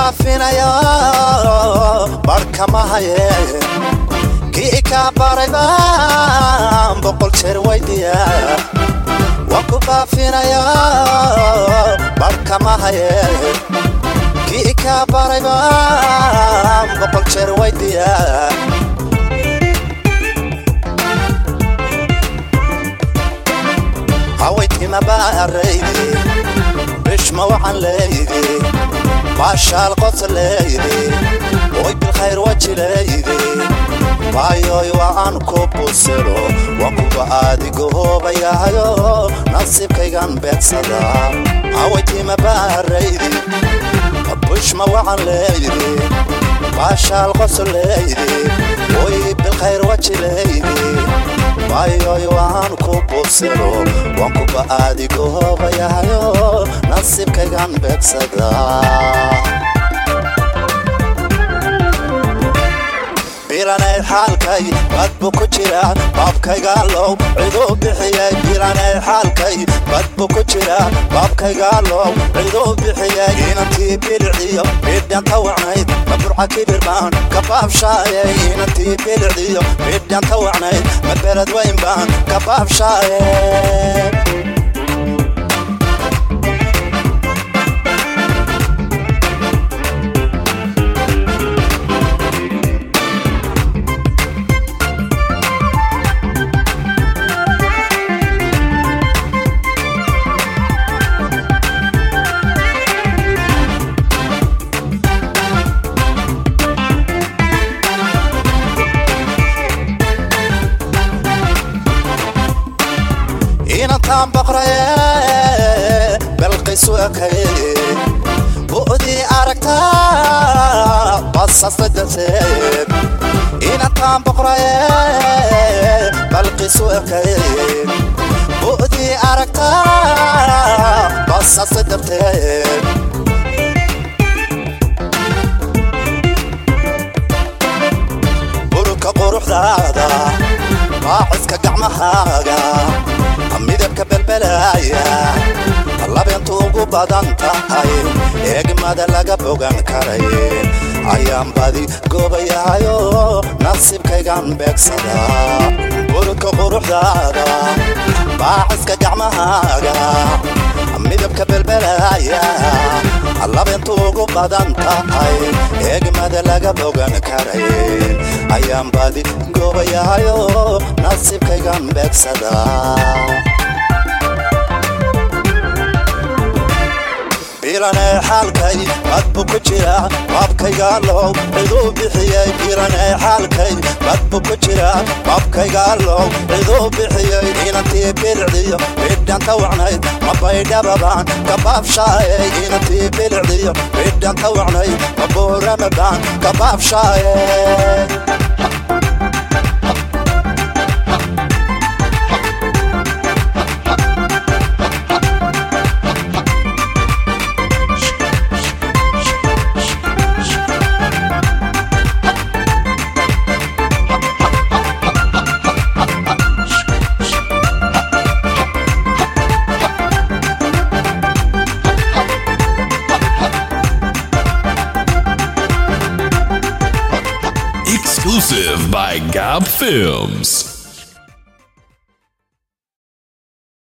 baafinaya barhkama haye kii kaa baray baan boqol jeer weydiya waan ku baafinaya barhkama haye kii kaa baray baan boqol jeer weydiya hawaytima baaraydi bishma waxaan leeydi baashaal qos leeydi oy bilkhayr waji leeydi waayoy waan ku busiro waan kuba adigoobayahayo nasiibkaygan beegsada hawaytima baaraydi bishma waxaan leeydi baashaal qos leeydi oy bilkhayr waji leeydi waayoy waan ku busiro waan kuba adigoobayahayo nasiibkaygan beegsada bilanay xaalkay bad buu ku jira baabkaygaalow ciduu bixiyey bilanay xaalkay bad buu ku jira baabkaygaalow ciduu bixiyey inantii biliciyo bidhanta wacnayd ma burca kibirmaan ka baabshaayey inantii biliciyo bidhanta wacnayd ma beled weyn baan ka baabshaayey inantaan baqraye balqisu ekaye bu'dii aragtaa basasta darteed inantaan baqraye balqisu ekaye bu'dii aragtaa basasta darteed burka quruxdaada baaciska gacmahaaga midabka belbelaaya labeentu ugu badan tahay eegmada laga bogan karay ayaan badi goobayahayo nasiibkaygan beegsada burka quruxdaada baaciska gacmahaaga midabka belbelaaya labeentu ugu badan tahay eegmada laga bogan karay ayaan badi goobayahayo nasiibkaygan beegsada bilanay xaalkay bad buu ku jira baabkaygaalow ciduu bixiyey bilanay xaalkay bad buu ku jira baabkaygaalow ciduu bixiyey inantii bilicdiyo bidhanta wacnayd ma baydhababaan ka baabshaayey inantii bilicdiyo bidhanta wacnayd ma buuramabaan ka baabshaayey Exclusive by Gab Films.